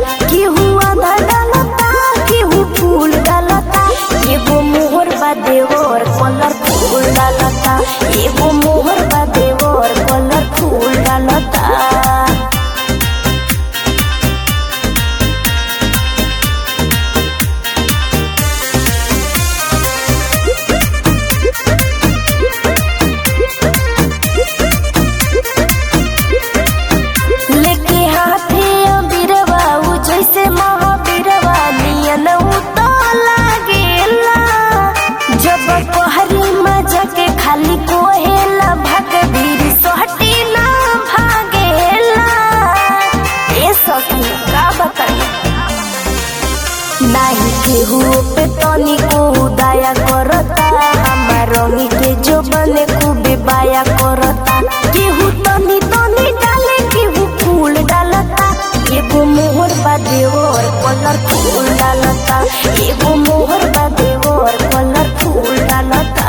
केहू आधा डालता केहू फूल डालता एगो मोहर बा देवर कलर फूल डालता एगो मोहर बा देवर कलर फूल डालता लेके हाथे अबीरवा उ जैसे महाबीरवा नियन उ तो लागेला जब कहरी मजा के खाली कोहेला भग भीर सोहटी ना भागेला ए सखी का बताई नाही केहू पे तनी को दया करता हमार रंगी के जो बने खूबे बाया करता केहू तनी तनी डाले केहू फूल डालता एगो मोहर बा देवर कलर फूल डालता एगो मोहर बा देवर कलर फूल डालता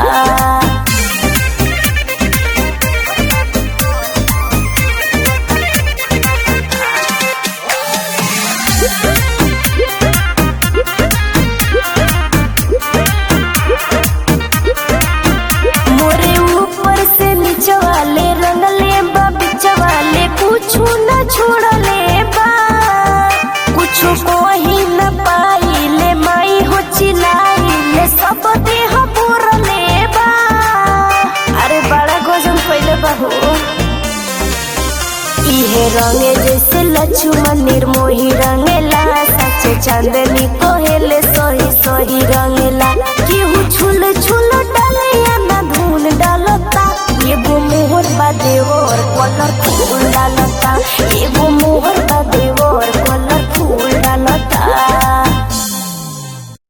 मोरे ऊपर से नीचे वाले रंगले बा बीच वाले कुछ न छोड़ले बा कुछ कोही न पाइले माई हो चिल्लाइले सब देह बोरले बा अरे बड़ा गजन पहले बहू इहे रंगे जैसे लक्ष्मण निर्मोही रंगेला सच चांदनी कोहेले सोही सोही रंगेला केहू छुल छुल